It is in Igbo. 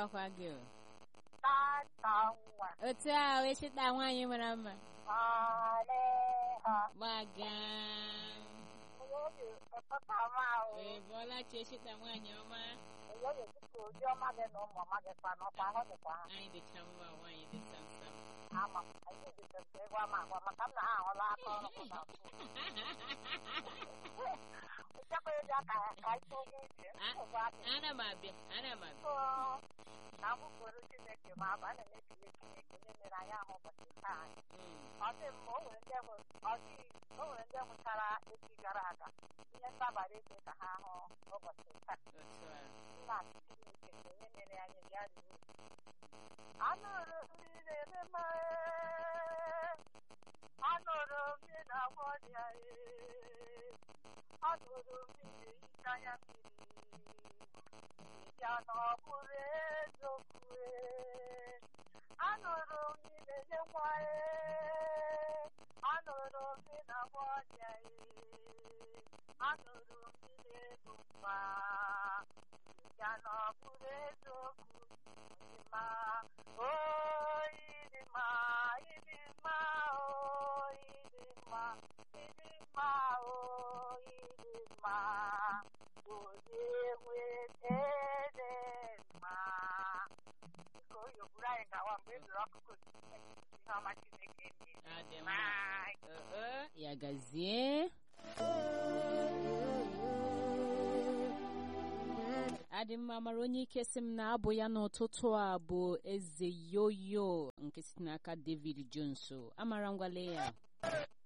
na-agakwa gị o. tata nwa otu a wee chịta nwaanyị mara mma aleha gbaga onye ụtụta ma ahụ ee bọọla chi chịta nwaanyị ọma onye dịka ozi ọma gị na ụmụ ọma gị kwa n'ọkwa ahụ dịkwa ha anyị dịcha mma nwaanyị dị samsam ama m anyị dịka nke ịgwa m agwa maka m na ha ahụla aka ọrụ m na nchekwa ịdị aka ya ka ike onye ije nsogbu adị ana m abịa ana m abịa so na mkpụrụ chineke ma abụ a na-ekele chineke onye mere anyị ahụ ụbọchị taa Mm, ọ dị mma o nwere ndị hụ ọ dị o nwere ndị hụchara echi gara aga ihe ntabara eze ka ha hụ ụbọchị taa otu a nna chineke nke onye mere anyị bịa ruru anụrụ mmiri na-eme anụrụ mmiri na-agwọ ọrịa ee. anụrụ mmiri hicha ya mmiri ya na ọ bụrụ eziokwu ee. anụrụ mmiri na-enye nwa ee. anụrụ mmiri na-agwọ ọrịa ee. anụrụ mmiri ego mma ya na ọ bụrụ eziokwu dị mma oyi dị mma ịdị mma oyi dị mma ịdị mma oyi dị mma onye nwe ede mma biko oyi ogburu anyị gawa mgbe e zuru ọkụkọ ihe ọma chineke mee adị mma Bye. Ọ, ọ, ya gazie adị mma mara onye ike sị m na abụ ya n'ụtụtụ a bụ eze yoyo nke si n'aka david jones amara ngwale ya